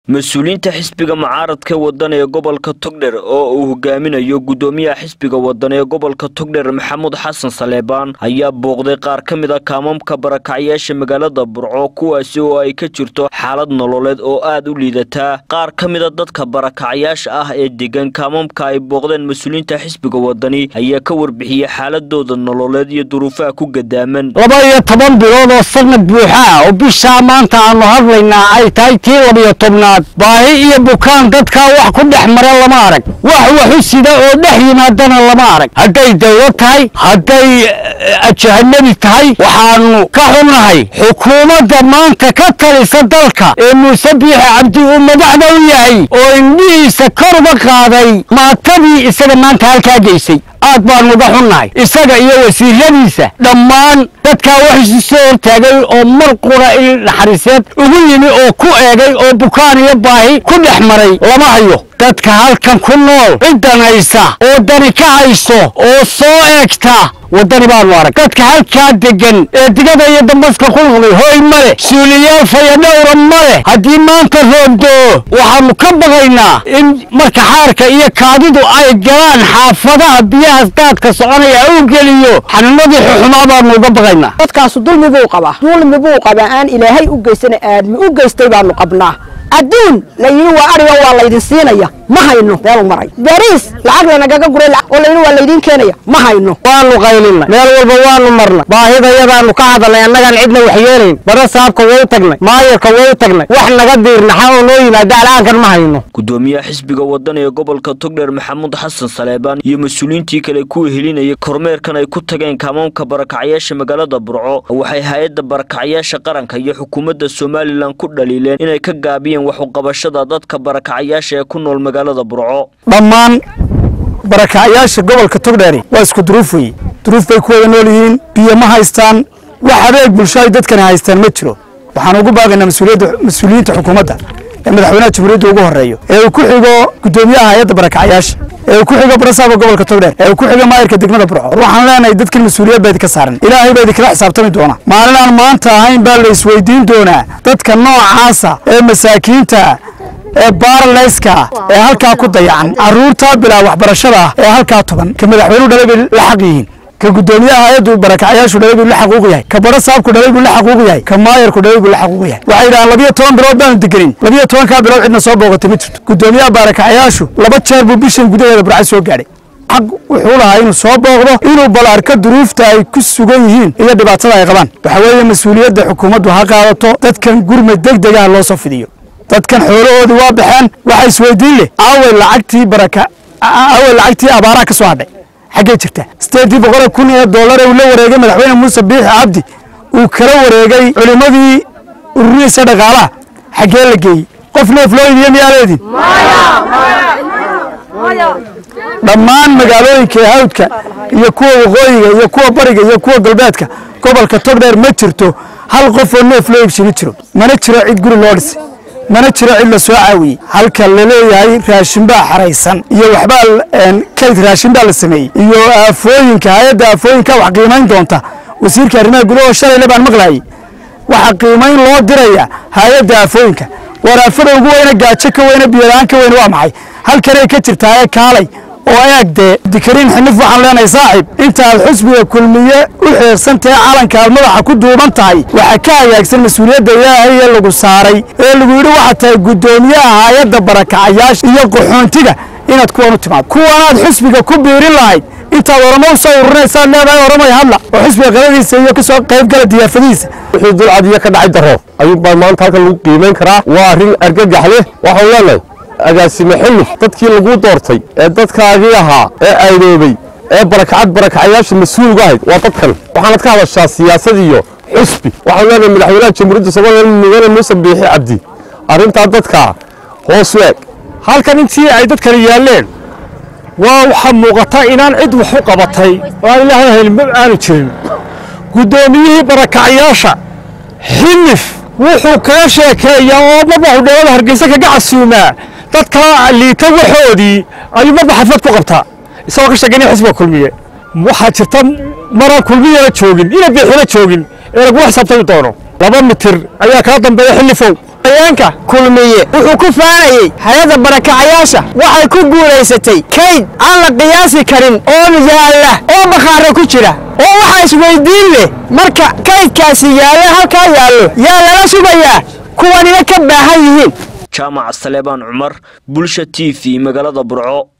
mas-uuliyiinta xisbiga mucaaradka wadan ee gobolka togdher oo uu hogaaminayo guddoomiyaha xisbiga wadan ee gobolka togdher maxamuud xasan saleebaan ayaa booqday qaar ka mid a kaamamka barakacyaasha magaalada burco kuwaasi oo ay ka jirto xaalad nololeed oo aad u liidataa qaar ka mid a dadka barakacyaasha ah ee degan kaamamka ay booqdeen mas-uuliyiinta xisbiga wadani ayaa ka warbixiyey xaaladooda nololeed iyo duruufaha ku gadaaman laba iyo toban bilood oo sanad buuxa ah oo bishaa maanta aanu hadlaynaa ay tahay tii labiyo tobnaad baahi iyo bukaan dadkaa wax ku dhex mara lama arag wax waxu sida oo dhex yimaadana lama arag hadday dawlad tahay hadday ajahanabi tahay waxaanu ka xunnahay xukuumadda maanta ka talisa dalka ee muuse biixi cabdi uu madaxda u yahay oo indhihiisa kor uga qaaday maatadii isaga maanta halkaa geysay aad baanu uga xunnahay isaga iyo wasiiradiisa dhammaan dadkaa wax isu soo hortaagay oo mar qura il naxariiseed ugu yimi oo ku eegay oo bukaan iyo baahi ku dhex maray lama hayo dadka halkan ku nool ciddan haysa oo dani ka hayso oo soo eegta waddani baanu arag dadka halkaa degan ee digada iyo dambaska ku noqday hooy ma leh suuliyaal fayadhowra ma leh haddii maanta roobdoo waxaanu ka baqaynaa in marka xaarka iyo kaadidu ay galaan xaafadaha biyahaas daadka soconaya uu geliyo xanuunadii xuxumaa baanu uga baqaynaa dadkaasu dulmi buu qabaa dulmi buu qabaa aan ilaahay u geysana aadmi u geystay baanu qabnaa adduun la yidhi waa ariga waa laydin siinaya ma hayno meelu maray bariis lacag lanagaga guray oo layidhi waa laydiin keenaya ma hayno waanu qaylinay meel walba waanu marnay baahidayadaanu ka hadalnay annagaan cidna wax yeelayn bara saabka way u tagnay maayarka way u tagnay wax naga diirnaxa oo noo yimaada al'aankan ma hayno guddoomiyaha xisbiga wadan ee gobolka togdheer maxamuud xasan saleebaan iyo mas-uuliyiintii kale kuwa helinayay kormeerkan ay ku tageen kaamamka barakacyaasha magaalada burco waxay hay-adda barakacyaasha qaranka iyo xukuumadda somalilan ku dhaliileen inay ka gaabiyeen wax uqabashada dadka barakacyaasha ee ku nool magaalada burco dhammaan barakacyaasha gobolka togdheeri waa isku duruuf weeye duruuf bay ku wada nool yihiin biyo ma haystaan wax adeeg bulsho ay dadkani haystaan ma jiro waxaan ugu baaqaynaa mas-uuliyiinta xukuumadda ee madaxweynaha jamhuuriyadda ugu horeeyo ee uu ku xigo guddoomiyaha hay-adda barakacyaasha ee uu ku xigo barasaabka gobolka togdheer ee uu ku xigo maayirka degmada burco war waxaan leenahay dadkan mas-uuliyad baa idinka saaran ilaahay baa idinkala xisaabtami doona maalin aan maanta ahayn baa la isweydiin doonaa dadka noocaasa ee masaakiinta ee baaraleyska ee halkaa ku dayacan carruurtaa bilaa waxbarashada ah ee halkaa toban ka madaxweynuhu dhalay bay la xaq yihiin ka guddoomiyaha hay-addu barakacyaashu dhalay buu la xaquuq yahay ka bara saabku dhalay buu la xaquuq yahay ka maayarku dhalay buu la xaquuq yahay waxay yidhahaan labiyo toban bilood baanu degenin labiyo tobankaa bilood cidna soo booqatay ma jirto guddoomiyaha barakacyaashu laba jeer buu bishan gudaheeda burca soo gaadhay xaq wuxuu lahaa inuu soo booqdo inuu bal arko duruufta ay ku sugan yihiin iyo dhibaatada ay qabaan waxa weeye mas-uuliyadda xukuumaddu ha qaadato dadkan gurmad deg degaha loo soo fidiyo dadkan xoolahoodii waa baxeen waxa isweydiin leh aaway lacagtii baraka aaway lacagtii abaaraha ka soo hadhay xaggee jirta sideedii boqol kun ee dollar uu la wareegay madaxweyne muuse biixi cabdi uu kala wareegay culimmadii ururihiisa dhaqaalaha xaggee la geeyey qof neef loo idiyo miyaa leedin dhammaan magaalooyinka hawdka iyo kuwa waqooyiga iyo kuwa bariga iyo kuwa galbeedka gobolka togdheer ma jirto hal qof oo neef loo iibsi ma jiro mana jiro cid guri loo dhisay mana jiro cid la soo caawiyey halka laleeyahay raashinbaa xaraysan iyo waxbaa kayd raashinbaa la sameeyey iyo aafooyinka hay-adda aafooyinka wax qiimayn doonta wasiirka arrimaha gudaha shalayle baan maqlayay waxa qiimayn loo diraya hay-adda aafooyinka waraafada ugu weyne gaajo ka weyne biyola-aan ka weyne waa maxay halkanay ka jirtaa ee kaalay oo eeg dee dikariin xinif waxaan leenahay saaxiib intaad xusbiga kulmiye u xiirsantahe calankaad madaxa ku duuban tahay waxaa ka hagaagsan mas-uuliyadda ilaahay ee lagu saaray ee lagu yidhi waxaad tahay guddoomiyaha hay-adda barakacayaasha iyo qaxoontiga inaad kuwan u timaado kuwanaad xusbiga ku biirin lahayd intaad oramo u soo ururinaysaad leedahay oramay hadla oo xusbiga qaladiisa iyo kasoo qaybgala diyaafadihiisa wixii dulcadiyo ka dhacay daro ayuu baa maanta halkan lagu qiimayn karaa waa arrin argagax leh waxaan leenahay agaasime xilif dadkii laguu doortay ee dadkaagii ahaa ee aydoobay ee barakacad barakacayaasha mas-uulga ahayd waa dadkan waxaanad ka hadashaa siyaasad iyo xusbi waxaan leenahay madaxweynaha jamhuuriyadda somalilan mudane muuse biixi cabdi arrintaa dadkaa hoos u eg halkan intii ay dadkani yaalleen waa waxaa muuqata inaan cid wax u qabatay oo aan ilaahay helin aanu jirin guddoomiyihii barakacyaasha xilif wuxuu kaga sheekeeyaa oo marba hudheelada hargeysa kaga casuumaa dadka liita waxoodii ayuu marba xaflad ku qabtaa isagoo ka sheeganaya xisbiga kulmiye waxaa jirta maraan kulmiyana joogin ina biixina joogin ee lagula xisaabtami doono laba mitir ayaa kaa dambeeya xilifow haweenka kulmiye wuxuu ku faanayey hay-adda barakacayaasha waxay ku guulaysatay kayd aan la qiyaasi karin oo yaalla oo bakhaaro ku jira oo waxaa isweydiin leh marka kaydkaasi yaalle halkaa yaallo yaa lala sugayaa kuwanina ka baahan yihiin jaamac saleebaan cumar bulsha t v magaalada burco